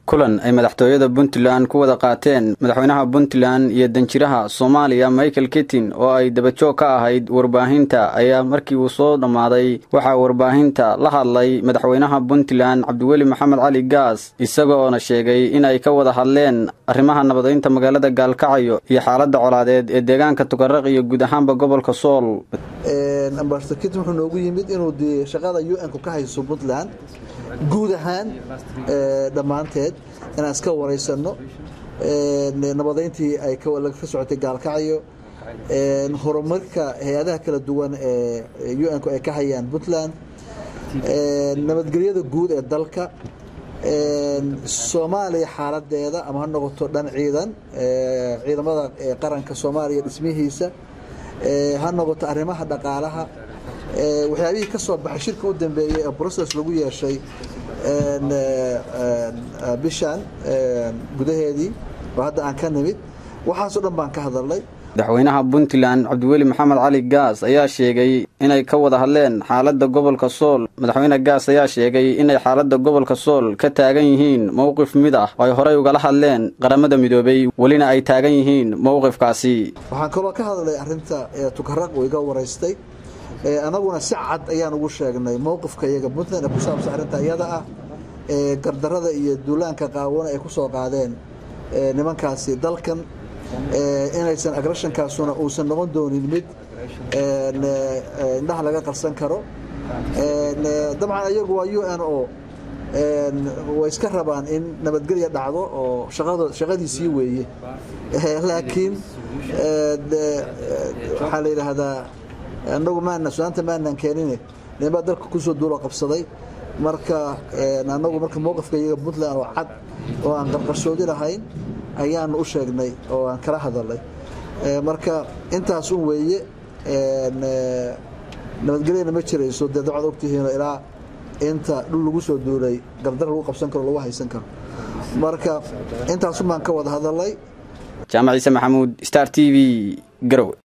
kulan ay madaxtooyada puntland ku wada qaateen madaxweynaha puntland iyo danjiraha soomaaliya michael kitin oo ay dabajoog ka ahayd warbaahinta ayaa markii uu soo dhammaaday waxaa warbaahinta la hadlay madaxweynaha puntland cabdiweli maxamed cali gaas isagoona sheegay in ay ka wada hadleen arrimaha nabadeynta magaalada gaalkacyo iyo xaaladda colaadeed ee deegaanka tukaraq iyo guud ahaanba gobolka sool ambasador kitin wuxuu noogu yimid inuu dee shaqada u n ku ka hayso puntland guud ahaan dhammaanteed inaan iska waraysanno nabadeyntii ay ka socotay gaalkacyo horumarka hay-adaha kala duwan ee u n-ku ay ka hayaan puntland nabadgelyada guud ee dalka soomaaliya xaaladeeda ama ha noqoto dhan ciidan ciidamada qaranka soomaaliya dhismihiisa ha noqoto arrimaha dhaqaalaha waxyaabihii ka soo baxay shirka u dambeeyey ee brocess lagu yeeshay bishan gudaheedii oo hadda aan ka nimid waxaasoo dhan baan ka hadalnay madaxweynaha puntland cabdiweli maxamed cali gaas ayaa sheegay inay ka wada hadleen xaaladda gobolka sool madaxweyne gaas ayaa sheegay inay xaaladda gobolka sool ka taagan yihiin mowqif mid ah oo ay horey ugala hadleen qaramada midoobay welina ay taagan yihiin mowqifkaasi waxaan kaloo ka hadlay arrinta tukaraq uu iga waraystay anaguna si cad ayaan ugu sheegnay mowqifka iyaga puntland ee ku saabsan arrinta iyada ah ee gardarada iyo duulaanka qaawana ay ku soo qaadeen nimankaasi dalkan inaysan agreshankaasuna uusan noqon doonin mid indhaha laga qarsan karo dabcan iyagu waa u n o way iska rabaan in nabadgelya dhacdo oo shaqadiisii weeye laakiin waxaa la yidhaahdaa anagu maana su-aanta maanan keenine ninbaa dalka kusoo duulo qabsaday marka anagu marka mowqifka iyaga puntland oo cad oo aan qarqarsoodi lahayn ayaanu u sheegnay oo aan kala hadalnay marka intaas un weeye nabadgelyana ma jirayso dee dabcad ogtihiino ilaa inta dhul lagu soo duulay gardar lagu qabsan karo lagu haysan karo marka intaasun baan ka wada hadalnay jaamac ciise maxamuud star t v garowe